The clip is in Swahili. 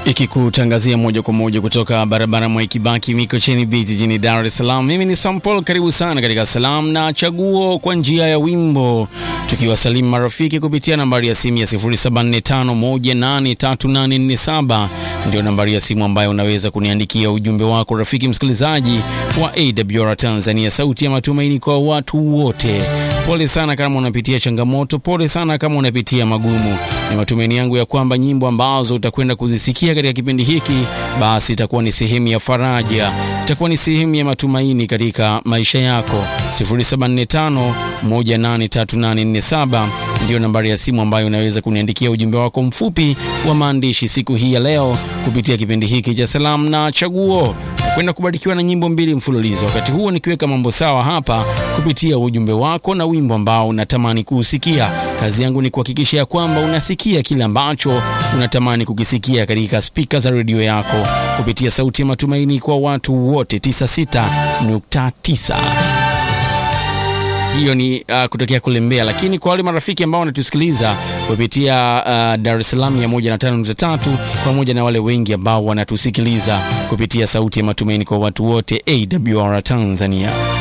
ikikutangazia moja kwa moja kutoka barabara Mwai Kibaki Mikocheni Beach jijini Dar es Salaam. Mimi ni Sam Paul, karibu sana katika salamu na chaguo kwa njia ya wimbo, tukiwasalimu marafiki kupitia nambari ya simu ya 0745183847 ndio nambari ya simu ambayo unaweza kuniandikia ujumbe wako, rafiki msikilizaji wa AWR Tanzania, sauti ya matumaini kwa watu wote. Pole sana kama unapitia changamoto, pole sana kama unapitia magumu. Ni matumaini yangu ya kwamba nyimbo ambazo utakwenda kuzisikia katika kipindi hiki basi itakuwa ni sehemu ya faraja, itakuwa ni sehemu ya matumaini katika maisha yako. 0745183847 ndio nambari ya simu ambayo unaweza kuniandikia ujumbe wako mfupi wa maandishi siku hii ya leo kupitia kipindi hiki cha salamu na chaguo kwenda kubarikiwa na nyimbo mbili mfululizo. Wakati huo nikiweka mambo sawa hapa kupitia ujumbe wako na wimbo ambao unatamani kuusikia. Kazi yangu ni kuhakikisha ya kwamba unasikia kile ambacho unatamani kukisikia katika spika za redio yako kupitia sauti ya matumaini kwa watu wote 96.9 hiyo ni uh, kutokea kule Mbeya, lakini kwa wale marafiki ambao wanatusikiliza kupitia uh, Dar es Salaam 105.3 pamoja na wale wengi ambao wanatusikiliza kupitia sauti ya matumaini kwa watu wote AWR Tanzania.